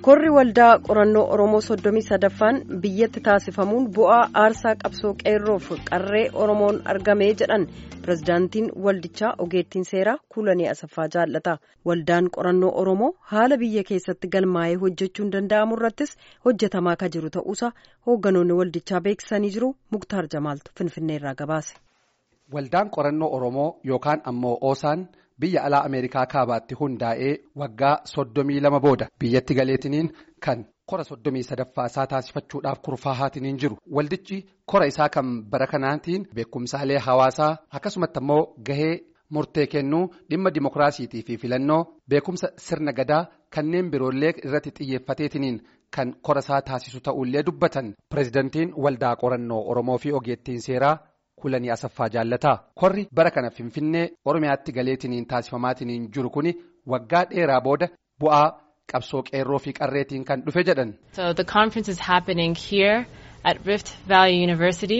korri waldaa qorannoo oromoo soddomii sadaffaan biyyatti taasifamuun bu'aa aarsaa qabsoo qeerroof qarree oromoon argamee jedhan pirezidaantiin waldichaa ogeettiin seeraa kuulanii asaffaa jaallata waldaan qorannoo oromoo haala biyya keessatti galmaa'ee hojjechuun danda'amu irrattis hojjetamaa ka jiru ta'uusaa hoogganoonni waldichaa beeksisanii jiru muktaar jamaaltu finfinneerraa gabaase. waldaan qorannoo oromoo yookaan ammoo oosaan. biyya alaa ameerikaa kaabaatti hundaa'ee waggaa soddomii lama booda biyyatti galeetiniin kan kora soddomii sadaffaa isaa taasifachuudhaaf kurfaa'aatiin jiru waldichi kora isaa kan bara kanaatiin beekumsaalee hawaasaa akkasumatti ammoo gahee murtee kennuu dhimma dimokiraasiitii fi filannoo beekumsa sirna gadaa kanneen biroollee irratti xiyyeeffateetiniin kan kora isaa taasisu ta'ullee dubbatan pirezidantiin waldaa qorannoo oromoo fi ogeettiin seeraa. kulanii asaffaa jaallataa korri bara kana finfinnee oromiyaatti galeetiniin taasifamaatiin jiru kuni waggaa dheeraa booda bu'aa qabsoo qeerroo fi qarreetiin kan dhufe jedhan. so the conference is happening here at Rift Valley University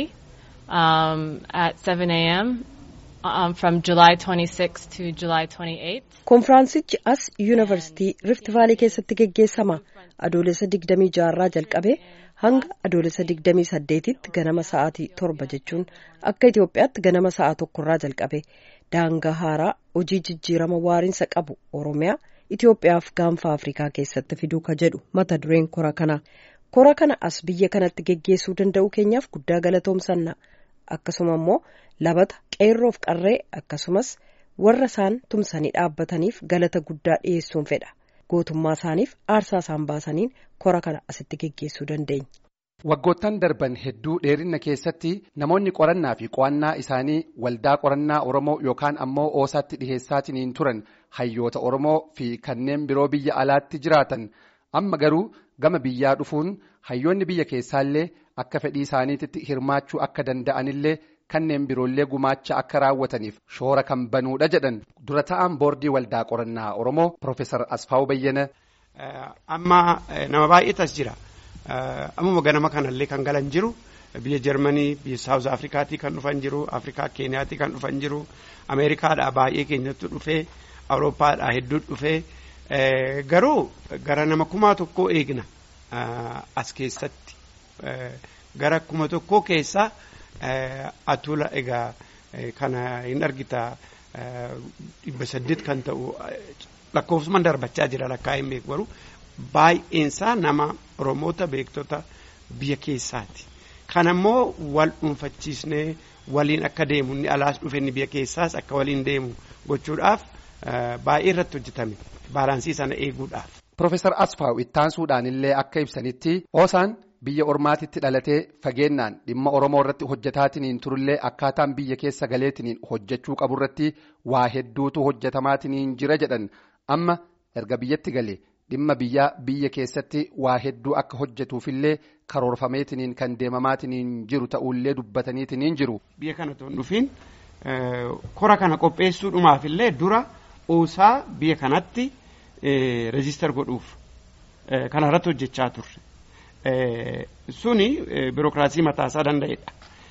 um, at 7 a.m. Um, from July 26 to July 28. Konfiraansichi as yuunivarsiitii Rift Vaalii keessatti geggeessama. Adoolessa 26 irraa jalqabee hanga adoolessa 28tti ganama sa'aatii torba jechuun akka Itoophiyaatti ganama sa'a tokkorraa jalqabe daangaa haaraa hojii jijjiirama waariinsa qabu Oromiyaa Itoophiyaaf gaanfa Afrikaa keessatti fiduu ka jedhu mata dureen kora kana. Kora kana as biyya kanatti geggeessuu danda'u keenyaaf guddaa galatoomsanna. Akkasuma immoo labata qeerroof qarree akkasumas warra isaan tumsanii dhaabbataniif galata guddaa dhiyeessuun fedha. gootummaa isaaniif aarsaa isaan baasaniin kora kana asitti geggeessuu dandeenya. Waggoottan darban hedduu dheerinna keessatti namoonni qorannaa fi qo'annaa isaanii waldaa qorannaa Oromoo yookaan ammoo oosaatti dhiheessaatiin turan hayyoota Oromoo fi kanneen biroo biyya alaatti jiraatan amma garuu gama biyyaa dhufuun hayyoonni biyya keessaallee akka fedhii isaaniitti hirmaachuu akka danda'anillee. kanneen biroollee gumaacha akka raawwataniif shoora kan banuudha jedhan dura ta'an boordii waldaa qorannaa oromoo Profeesar Asfaawu Bayyana. Amma nama baay'eetas jira. Ammuma ganama kanallee kan galan jiru biyya Jarmanii biyya Saawuz Afrikaatii kan dhufan jiru Afrikaa Keeniyaatii kan dhufan jiru Ameerikaadhaa baay'ee keenyatti dhufee Awurooppaadhaa hedduu dhufee garuu gara nama kumaa tokkoo eegna as keessatti gara kuma tokkoo keessaa. Atula egaa kana hin argita dhibba saddeet kan ta'u lakkoofsumaan darbachaa jira lakkaa hin beeku garuu baay'eensaa nama Oromoota beektota biyya keessaati. Kan ammoo wal dhuunfachiisnee waliin akka deemu inni alaas dhufe inni biyya keessaas akka waliin deemu gochuudhaaf baay'ee irratti hojjetame baalaansii sana eeguudhaaf. Profeesar Asfaaw ittaansuudhaan illee akka ibsanitti oosaan. biyya ormaatitti dhalatee fageennaan dhimma oromoo irratti hojjetaatiin turullee akkaataan biyya keessa galeetiin hojjechuu qaburratti waa hedduutu hojjetamaatiin jira jedhan amma erga biyyatti galee dhimma biyyaa biyya keessatti waa hedduu akka hojjetuufillee karoorfameetiin kan deemamaatiin jiru ta'ullee dubbataniitiin jiru. biyya kana toon dhufiin kora kana qopheessuudhumaafillee dura oosaa biyya kanatti reejistar godhuuf kanarratti hojjechaa turre. suni birookiraasii mataasaa danda'edha.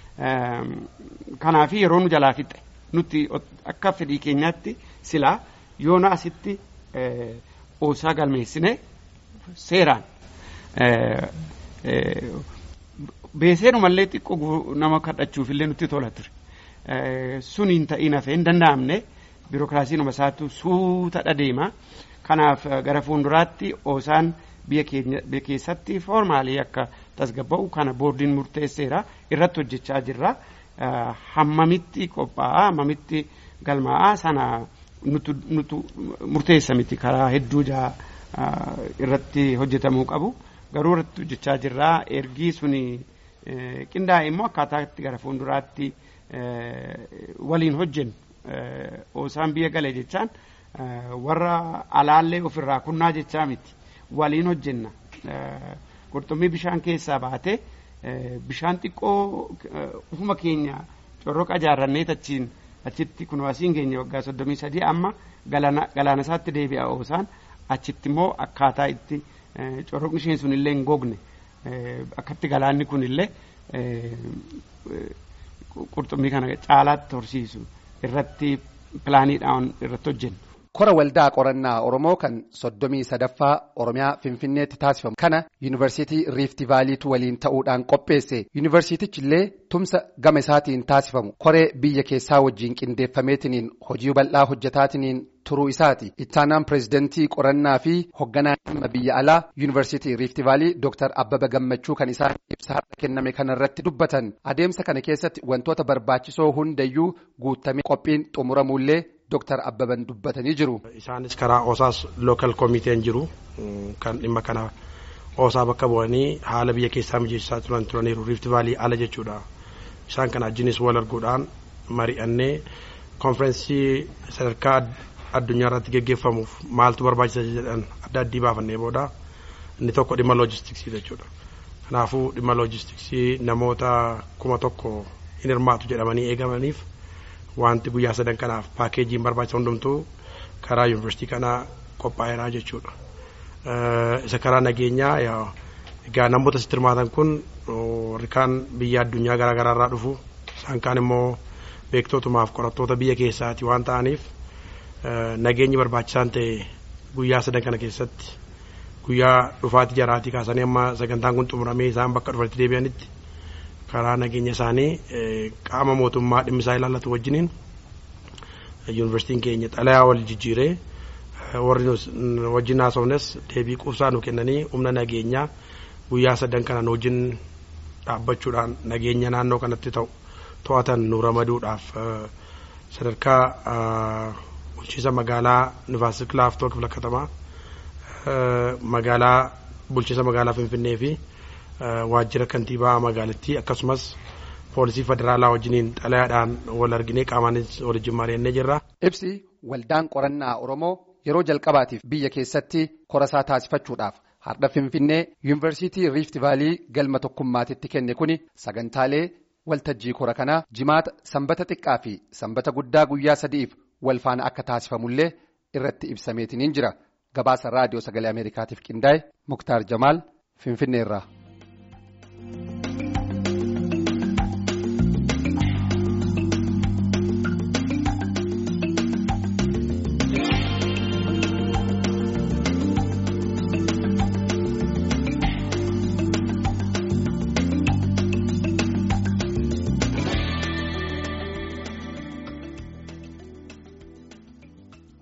Kanaaf yeroo nu jalaa fixe nuti akka fedhii keenyaatti silaa yoona asitti oosaa galmeessine seeraan beeseenumallee xiqqoo nama kadhachuufillee nutti tola ture. Suni hin ta'in hafee hin danda'amne birookiraasiinuma isaatu suuta dhadeema. Kanaaf gara fuulduraatti oosaan. biyya keessatti foormaalii akka tasgabba'u kana boordiin murteesseera irratti hojjechaa jirra hammamitti qophaa'a hammamitti galmaa'a sana nutu murteessa miti karaa hedduu irratti hojjetamuu qabu garuu irratti hojjechaa jirra ergii suni qindaa'e immoo akkaataa itti gara fuulduraatti waliin hojjennu oosaan biyya gale jechaan warra alaallee ofirraa kunnaa jechaa miti. waliin hojjenna qurxummii bishaan keessaa baate bishaan xiqqoo ufuma keenya corroqa ijaarrannee achiin achitti kun asiin keenya waggaa soddomii sadii amma galaana isaatti deebi'a oosaan achitti immoo akkaataa itti corroqni isheen sun illee hin gogne akkatti galaanni kun illee qurxummii kana caalaatti horsiisu irratti pilaaniidhaan irratti hojjenna. kora waldaa qorannaa oromoo kan soddomii sadaffaa oromiyaa finfinneetti taasifamu kana yuunivarsiitii riifti vaaliitu waliin ta'uudhaan qopheesse yuunivarsiitichi illee tumsa gama isaatiin taasifamu koree biyya keessaa wajjiin qindeeffameetiniin hojii bal'aa hojjetaatiniin turuu isaati ittaanaan pireezidantii qorannaa fi hogganaa dhimma biyya alaa yuunivarsiitii riifti vaalii dooktar abbaba gammachuu kan isaan ibsa har'a kenname kanarratti dubbatan adeemsa kana keessatti wantoota barbaachisoo hundayyuu guutamee qophiin xumuramuullee dooktar abbaban dubbatanii jiru. isaanis karaa oosaas lookal koomiteen jiru kan dhimma kana oosaa bakka bu'anii haala biyya keessaa mijeessaa turan turaniiru riifti vaalii ala jechuudha isaan kana wajjinis wal arguudhaan mari'annee konferensii sadarkaa addunyaa irratti geggeeffamuuf maaltu barbaachisa jedhan adda addii baafannee booda inni tokko dhimma loojistiksii jechuudha. Kanaafuu dhimma loojistiksii namoota kuma tokko hin hirmaatu jedhamanii eegamaniif wanti guyyaa sadan kanaaf paakeejiin barbaachisa hundumtuu karaa yuunivarsiitii kanaa qophaa'eeraa jechuudha. Isa karaa nageenyaa egaa namoota asitti hirmaatan kun warri kaan biyya addunyaa garaagaraa irraa dhufu isaan kaan immoo beektootumaaf qorattoota biyya keessaati waan ta'aniif nageenyi barbaachisaan ta'e guyyaa sadan kana keessatti guyyaa dhufaatii jaraatii kaasanii amma sagantaan kun xumuramee isaan bakka dhufanitti deebi'anitti karaa nageenya isaanii qaama mootummaa dhimmi isaa ilaallatu wajjiniin yuunivarsiitiin keenya xalayaa wal jijjiiree warri wajjin haasofnes deebii quubsaa nu kennanii humna nageenyaa guyyaa sadan kana wajjin dhaabbachuudhaan nageenya naannoo kanatti ta'u to'atan nu ramaduudhaaf sadarkaa bulchiisa magaalaa Nifaasik Laaftoo kifla katamaa magaalaa bulchiisa magaalaa Finfinnee fi waajjira kantiibaa magaalattii akkasumas poolisii federaalaa wajjiniin xalayaadhaan wal arginee qaamaanis waliin mari'annee jirra. Ibsi waldaan qorannaa Oromoo yeroo jalqabaatiif biyya keessatti korasaa taasifachuudhaaf har'a Finfinnee yuunivarsiitii Riifti Vaalii galma tokkummaatitti kenne kuni sagantaalee waltajjii kora kanaa jimaata sanbata xiqqaa fi sanbata guddaa guyyaa sadiif wal faana akka taasifamullee irratti ibsameetiniin jira gabaasa raadiyoo sagalee ameerikaatiif qindaa'e muktaar jamaal finfinneerraa.